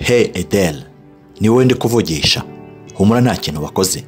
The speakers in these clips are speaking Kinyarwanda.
hey edel ni wowe ndi kuvugisha humura nta kintu wakoze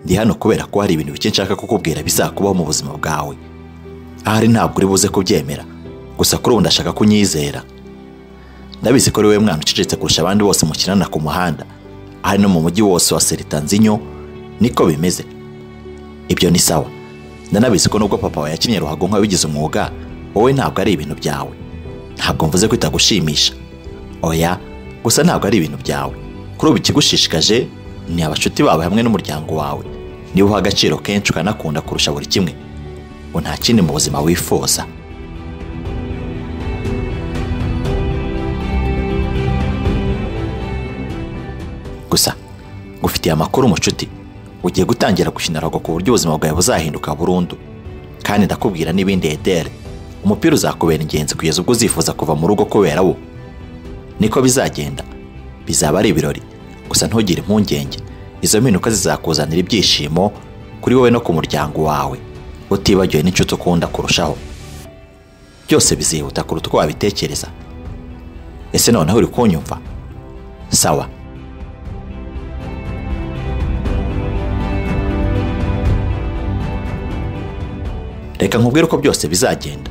ndi hano kubera ko hari ibintu bike nshaka kukubwira bizakubaho mu buzima bwawe ahari ntabwo uri buze kubyemera gusa kuri ubu ndashaka ko unyizera ndabizi ko ari wowe mwana ucecetse kurusha abandi bose mukinana ku muhanda ahari no mu mujyi wose wa seritanzinyo niko bimeze ibyo ni sawa ndanabizi ko nubwo papa wawe yakinnye ruhago nk'abigize umwuga wowe ntabwo ari ibintu byawe ntabwo mvuze ko itagushimisha oya gusa ntabwo ari ibintu byawe kuri ubu ikigushishikaje ni abashuti bawe hamwe n'umuryango wawe niba uha agaciro kenshi ukanakunda kurusha buri kimwe ngo nta kindi mu buzima wifuza gusa ngufitiye amakuru mucuti ugiye gutangira gukina ruhago ku buryo ubuzima bwawe buzahinduka burundu kandi ndakubwira n'ibindi edere umupira uzakubera ingenzi kugeza ubwo uzifuza kuva mu rugo kubera wo niko bizagenda bizaba ari ibirori gusa ntugire impungenge izo mpinduka zizakuzanira ibyishimo kuri wowe no ku muryango wawe utibagiwe n'inshuti ukunda kurushaho byose bizihuta kuruta uko wabitekereza ese noneho uri kunyumva sawa reka nkubwire uko byose bizagenda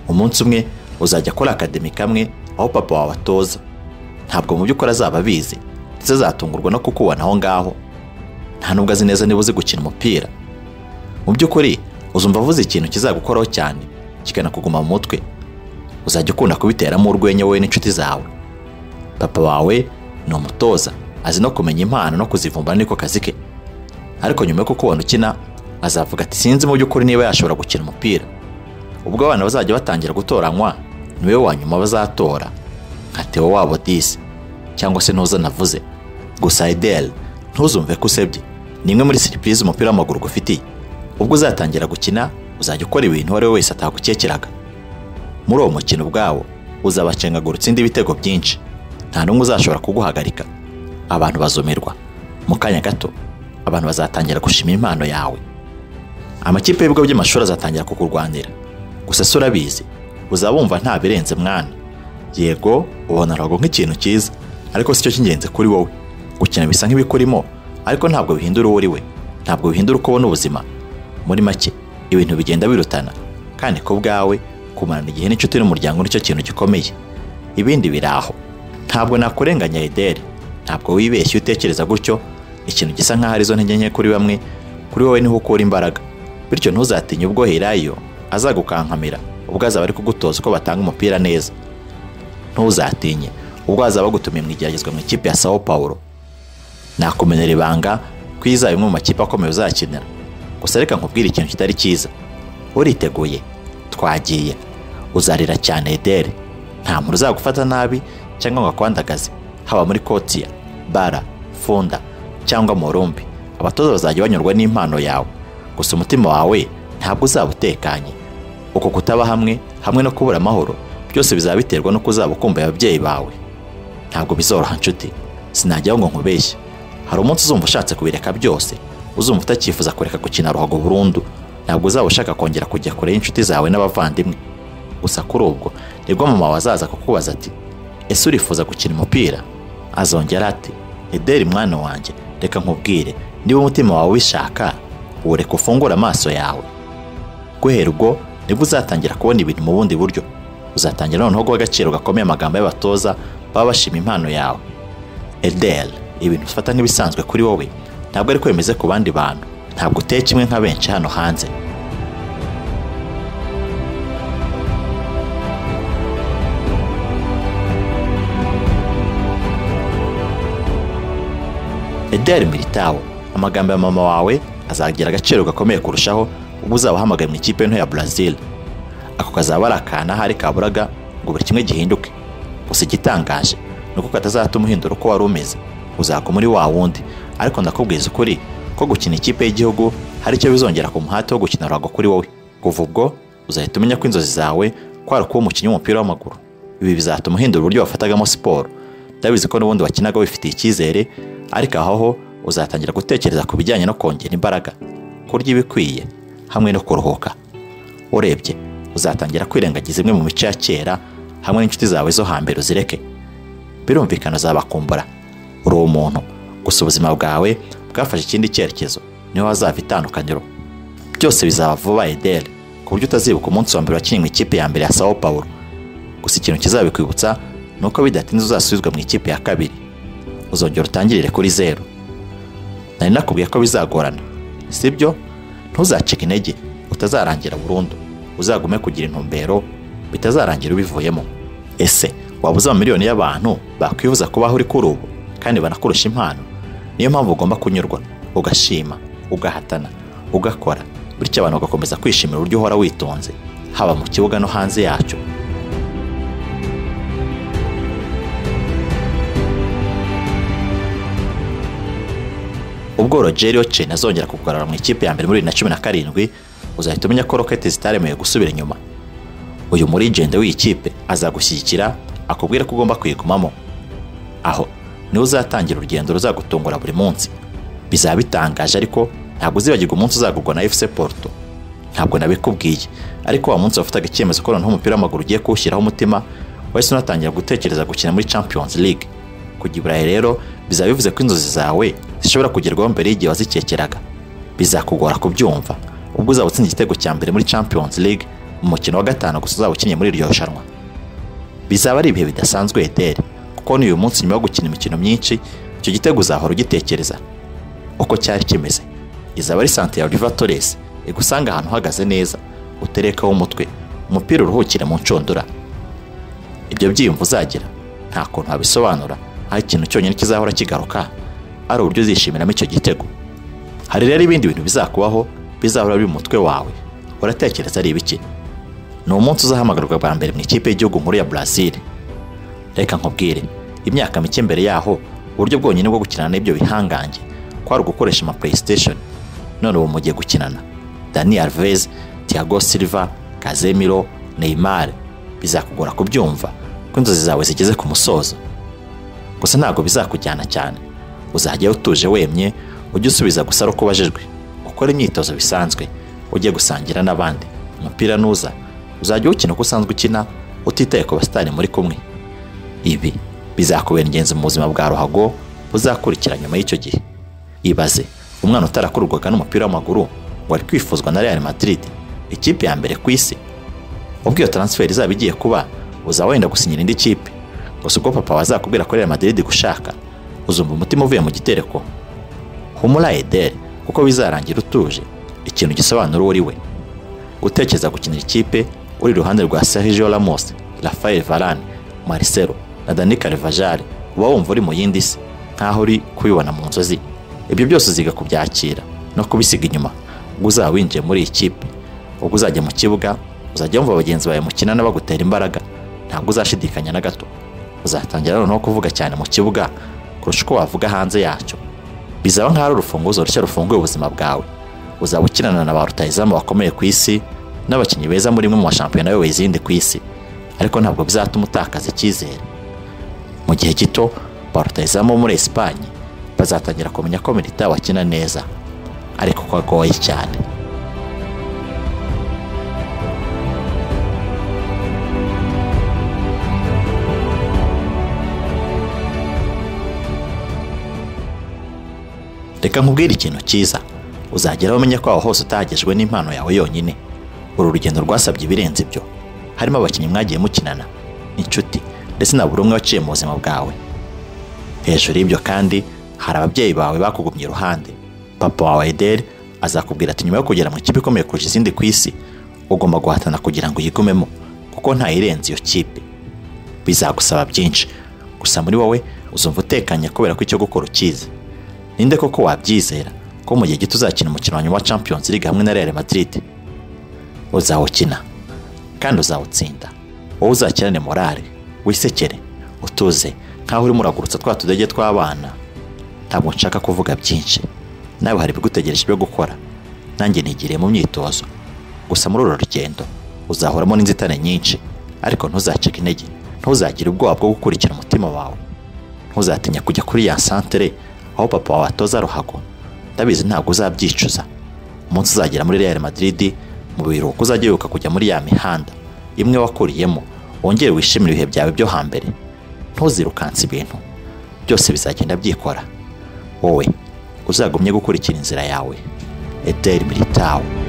umunsi umwe uzajya akora akademi kamwe aho papa wawe atoza ntabwo mu by'ukuri azaba abizi ndetse azatungurwa no kukubona aho ngaho nta nubwo azi neza niba uzi gukina umupira mu by'ukuri uzumva avuze ikintu kizagukoraho cyane kikanakuguma mu mutwe uzajya ukunda kubiteramo urwenya wowe n'inshuti zawe papa wawe ni umutoza azi no kumenya impano no kuzivumbura niko kazi ke ariko nyuma yo kukubona ukina azavuga ati sinzi mu by'ukuri niba yashobora gukina umupira ubwo abana bazajya batangira gutoranywa niwe wa nyuma bazatora nka tewo wabo disi cyangwa se ntuza navuze gusa edel ntuzumve ko usebye ni imwe muri serivisi umupira w'amaguru ugufitiye ubwo uzatangira gukina uzajya ukora ibintu uwo ari we wese atagukekeraga muri uwo mukino ubwawo uzabacengagura utsinde ibitego byinshi nta n'umwe uzashobora kuguhagarika abantu bazumirwa mu kanya gato abantu bazatangira gushima impano yawe amakipe y'ibigo by'amashuri azatangira kukurwanira gusa si urabizi uzabumva nta birenze mwana yego ubona ruhago nk'ikintu cyiza ariko si cyo cy'ingenzi kuri wowe gukina bisa nk'ibikurimo ariko ntabwo bihindura uwo uri we ntabwo bihindura uko ubona ubuzima muri make ibintu bigenda birutana kandi ku bwawe kumarana igihe n'inshuti n'umuryango nicyo kintu gikomeye ibindi biri aho ntabwo nakurenganya ederi ntabwo wibeshye iyo utekereza gutyo ikintu gisa nk'aho arizo ntege nke kuri bamwe kuri wowe niho ukura imbaraga bityo ntuzatinye ubwo herayo azagukankamira ubwo azaba ari kugutoza uko batanga umupira neza ntuzatinye ubwo azaba agutumiye mu igeragezwa mu ikipe ya sawo pawuro nakumenyera ibanga ko izaba imwe mu makipe akomeye uzakenera gusa reka nkubwire ikintu kitari cyiza uriteguye twagiye uzarira cyane ederi nta muntu uzagufata nabi cyangwa ngo akwandagaze haba muri kotiya bara funda cyangwa murumbi abatoza bazajya banyurwa n'impano yawe gusa umutima wawe ntabwo uzaba utekanye uko kutaba hamwe hamwe no kubura amahoro byose bizaba biterwa no kuzaba ukumbuye ababyeyi bawe ntabwo bizoroha nshuti sinajyaho ngo nkubeshye hari umunsi uzumva ushatse kubireka byose uzumva utakifuza kureka gukina ruhago burundu ntabwo uzaba ushaka kongera kujya kure y'inshuti zawe n'abavandimwe gusa kuri ubwo nibwo mama wazaza kukubaza ati ese urifuza gukina umupira azongera ati ederi mwana wanjye reka nkubwire niba umutima wawe ubishaka ureka ufungure amaso yawe guhera ubwo nibwo uzatangira kubona ibintu mu bundi buryo uzatangira noneho guha agaciro gakomeye amagambo y'abatoza baba bashima impano yawe edel ibintu ufata nk'ibisanzwe kuri wowe ntabwo ariko bimeze ku bandi bantu ntabwo uteye kimwe nka benshi hano hanze edel militawo amagambo ya mama wawe azagira agaciro gakomeye kurushaho ubwo uzaba uhamagaye mu ikipe nto ya Brazil ako kazaba ari akana ahari kaburaga ngo buri kimwe gihinduke gusa igitangaje ni uko katazatuma uhindura uko wari umeze uzaguma uri wa wundi ariko ndakubwiza ukuri ko gukina ikipe y'igihugu hari icyo bizongera ku muhate wo gukina ruhago kuri wowe kuva ubwo uzahita umenya ko inzozi zawe ko ari kuba umukinnyi w'umupira w'amaguru ibi bizatuma uhindura uburyo wafatagamo siporo ndabizi ko n'ubundi wakinaga wifitiye icyizere ariko aho uzatangira gutekereza ku bijyanye no kongera imbaraga kurya ibikwiye hamwe no kuruhuka urebye uzatangira kwirengagiza imwe mu mico ya kera hamwe n'inshuti zawe zo hambere uzireke birumvikana uzabakumbura uri umuntu gusa ubuzima bwawe bwafashe ikindi cyerekezo niho hazava itandukaniro byose bizaba vuba ederi ku buryo utazibuka umunsi wa mbere wakinnye ikipe ya mbere ya sao paulo gusa ikintu kizabikwibutsa ni uko bidatinze uzasubizwa mu ikipe ya kabiri uzongera utangirire kuri zeru nari nakubwiye ko bizagorana sibyo ntuzacike intege utazarangira burundu uzagume kugira intumbero bitazarangira ubivuyemo ese waba uzi miliyoni y'abantu bakwifuza kubaho uri kuri ubu kandi banakurusha impano niyo mpamvu ugomba kunyurwa ugashima ugahatana ugakora bityo abantu bagakomeza kwishimira uburyo uhora witonze haba mu kibuga no hanze yacyo ubwo rogero cena azongera kugarura mu ikipe ya mbere muri bibiri na cumi na karindwi uzahita umenya ko roketi zitaremewe gusubira inyuma uyu muri jenda w'iyi kipe azagushyigikira akubwira ko ugomba kuyigumamo aho niwe uzatangira urugendo ruzagutungura buri munsi bizaba bitangaje ariko ntabwo uzibagirwa umunsi uzagurwa na efuse poruto ntabwo nabikubwiye ariko wa munsi wafataga icyemezo ko noneho umupira w'amaguru ugiye kuwushyiraho umutima wahise unatangira gutekereza gukina muri champions league kujya iburayi rero bizaba bivuze ko inzozi zawe zishobora kugerwaho mbere y'igihe wazikekeraga bizakugora kubyumva ubwo uzaba utsinze igitego cya mbere muri champions league mu mukino wa gatanu gusa uzaba ukinnye muri iryo rushanwa bizaba ari ibihe bidasanzwe ederi kuko n'uyu munsi nyuma yo gukina imikino myinshi icyo gitego uzahora ugitekereza uko cyari kimeze izaba ari sante ya Oliva Torres igusanga ahantu uhagaze neza uterekaho umutwe umupira uruhukire mu nshundura ibyo byiyumvo uzagira nta kuntu wabisobanura aho ikintu cyonyine kizahora kigaruka ari uburyo uzishimiramo icyo gitego hari rero ibindi bintu bizakubaho bizahora biri mu mutwe wawe uratekereza ari ibiki ni umunsi uzahamagarwa bwa mbere mu ikipe y'igihugu nkuru ya Brazil reka nkubwire imyaka mike mbere yaho uburyo bwonyine bwo gukinana n'ibyo bihangange kwari ugukoresha ama playstation none ubu mugiye gukinana dani alves tiago silva kazemiro neymar bizakugora kubyumva ko inzozi zawe zigeze ku musozo gusa ntabwo bizakujyana cyane uzajyayo utuje wemye ujye usubiza gusa ari uko ubajijwe ukora imyitozo bisanzwe ujye gusangira n'abandi umupira nuza uzajya uwukina uko usanzwe ukina utitaye ku basitani muri kumwe ibi bizakubera ingenzi mu buzima bwa ruhago buzakurikira nyuma y'icyo gihe ibaze umwana utarakururwaga n'umupira w'amaguru wari kwifuzwa na Real Madrid ikipe ya mbere ku isi ubwo iyo transfer izaba igiye kuba uzaba wenda gusinyira indi kipe gusa ubwo papa wazakubwira ko Real Madrid gushaka uzumva umutima uvuye mu gitereko humura Eder kuko bizarangira utuje ikintu gisobanura uwo uri we gutekereza gukinira ikipe uri iruhande rwa Sergio Ramos Rafael Varane Marcelo na Dani Carvajal uba wumva uri mu yindi si nkaho uri kubibona mu nzozi ibyo byose uziga kubyakira no kubisiga inyuma ubwo uzaba winjiye muri iyi kipe ubwo uzajya mu kibuga uzajya wumva bagenzi bawe mukinana bagutera imbaraga ntabwo uzashidikanya na gato uzatangira noneho kuvuga cyane mu kibuga kurusha uko wavuga hanze yacyo bizaba nk'aho ari urufunguzo rushya rufunguye ubuzima bwawe uzaba ukinana na ba rutayizamu bakomeye ku isi n'abakinnyi beza muri imwe mu mashampiyona ayoboye izindi ku isi ariko ntabwo bizatuma utakaza icyizere mu gihe gito ba rutayizamu bo muri esipanye bazatangira kumenya ko milita wakina neza ariko ko agoye cyane reka nkubwire ikintu cyiza uzagera umenya ko aho hose utahagejwe n'impano yawe yonyine uru rugendo rwasabye ibirenze ibyo harimo abakinnyi mwagiye mukinana inshuti ndetse na buri umwe waciye mu buzima bwawe hejuru y'ibyo kandi hari ababyeyi bawe bakugumye iruhande papa wawe ederi azakubwira ati nyuma yo kugera mu kipe ikomeye kurusha izindi ku isi ugomba guhatana kugira ngo uyigumemo kuko ntayirenze iyo kipe bizagusaba byinshi gusa muri wowe uzumva utekanye kubera ko icyo gukora ukizi ninde koko wabyizera ko mu gihe gito uzakina umukino wa nyuma wa Champions League hamwe na Real Madrid uzawukina kandi uzawutsinda wowe uzakirane morale wisekere utuze nkaho urimo uragurutsa twa tudege tw'abana ntabwo nshaka kuvuga byinshi nawe hari ibigutegereje byo gukora nanjye nigiriye mu myitozo gusa muri uru rugendo uzahoramo n'inzitane nyinshi ariko ntuzacike intege ntuzagire ubwoba bwo gukurikira umutima wawe ntuzatinya kujya kuri ya santere aho papa wawe atoza ruhago ndabizi ntabwo uzabyicuza umunsi uzagera muri Real Madrid mu biruhuko uzajya wibuka kujya muri ya mihanda imwe wakuriyemo wongere wishimire ibihe byawe byo hambere ntuzirukanse ibintu byose bizagenda byikora wowe uzagumye gukurikira inzira yawe ederi militawo